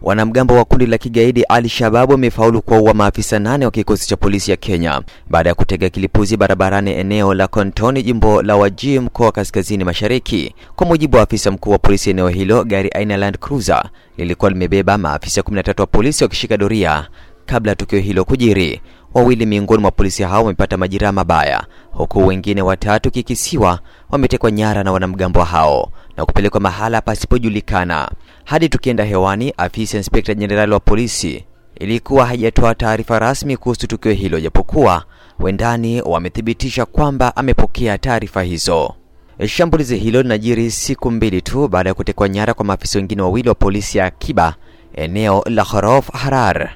Wanamgambo wa kundi la kigaidi Al-Shabaab wamefaulu kuwaua maafisa nane wa kikosi cha polisi ya Kenya baada ya kutega kilipuzi barabarani eneo la Kontoni, jimbo la Wajir, mkoa wa kaskazini mashariki. Kwa mujibu wa afisa mkuu wa polisi eneo hilo, gari aina Land Cruiser lilikuwa limebeba maafisa 13 wa polisi wakishika doria kabla ya tukio hilo kujiri. Wawili miongoni mwa polisi hao wamepata majeraha mabaya, huku wengine watatu kikisiwa wametekwa nyara na wanamgambo hao na kupelekwa mahala pasipojulikana. Hadi tukienda hewani, afisa inspekta jenerali wa polisi ilikuwa hajatoa taarifa rasmi kuhusu tukio hilo, japokuwa wendani wamethibitisha kwamba amepokea taarifa hizo. Shambulizi hilo linajiri siku mbili tu baada ya kutekwa nyara kwa maafisa wengine wawili wa polisi ya akiba eneo la Khorof Harar.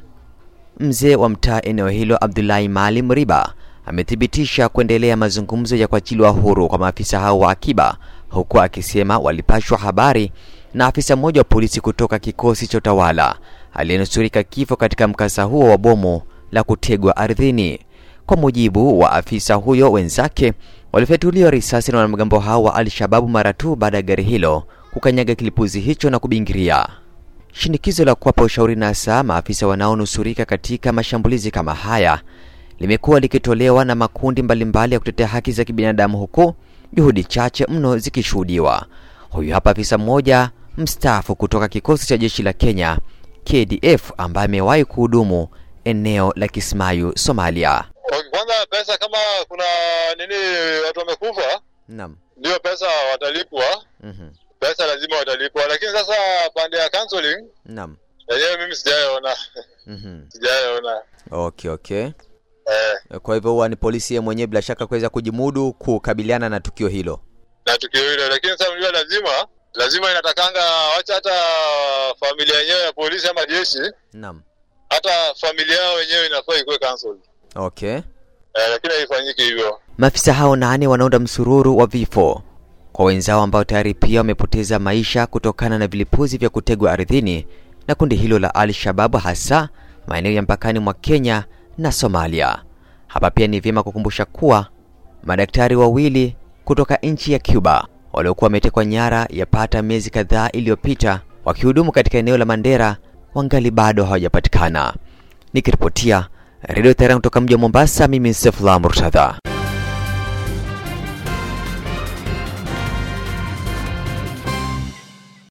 Mzee wa mtaa eneo hilo Abdullahi Maalim Riba amethibitisha kuendelea mazungumzo ya kuachiliwa huru kwa maafisa hao wa akiba, huku akisema walipashwa habari na afisa mmoja wa polisi kutoka kikosi cha utawala aliyenusurika kifo katika mkasa huo wa bomu la kutegwa ardhini. Kwa mujibu wa afisa huyo, wenzake walifyatuliwa risasi na wanamgambo hao wa Al-Shababu mara tu baada ya gari hilo kukanyaga kilipuzi hicho na kubingiria. Shinikizo la kuwapa ushauri na saa maafisa wanaonusurika katika mashambulizi kama haya limekuwa likitolewa na makundi mbalimbali ya kutetea haki za kibinadamu, huku juhudi chache mno zikishuhudiwa. Huyu hapa afisa mmoja mstaafu kutoka kikosi cha jeshi la Kenya KDF ambaye amewahi kuhudumu eneo la Kismayu, Somalia. Kwanza pesa, kama kuna nini, watu wamekufa, Naam. ndio pesa watalipwa, Mhm. pesa lazima watalipwa, lakini sasa pande ya counseling Naam. yenyewe mimi sijaona, Mhm. sijaona Okay, okay. eh, Kwa hivyo huwa ni polisi yeye mwenyewe bila shaka kuweza kujimudu kukabiliana na tukio hilo. na tukio hilo, lakini sasa unajua, lazima lazima inatakanga, wacha hata familia yenyewe ya polisi ama jeshi, Naam. hata familia yao wenyewe inafaa ikuwe cancelled Okay. eh, lakini haifanyiki hivyo. Maafisa hao nane wanaunda msururu wa vifo kwa wenzao ambao tayari pia wamepoteza maisha kutokana na vilipuzi vya kutegwa ardhini na kundi hilo la Al-Shabaab hasa maeneo ya mpakani mwa Kenya na Somalia. Hapa pia ni vyema kukumbusha kuwa madaktari wawili kutoka nchi ya Cuba waliokuwa wametekwa nyara yapata miezi kadhaa iliyopita wakihudumu katika eneo la Mandera wangali bado hawajapatikana. Nikiripotia Radio Tehran kutoka mji wa Mombasa, mimi ni Sefula Murtadha.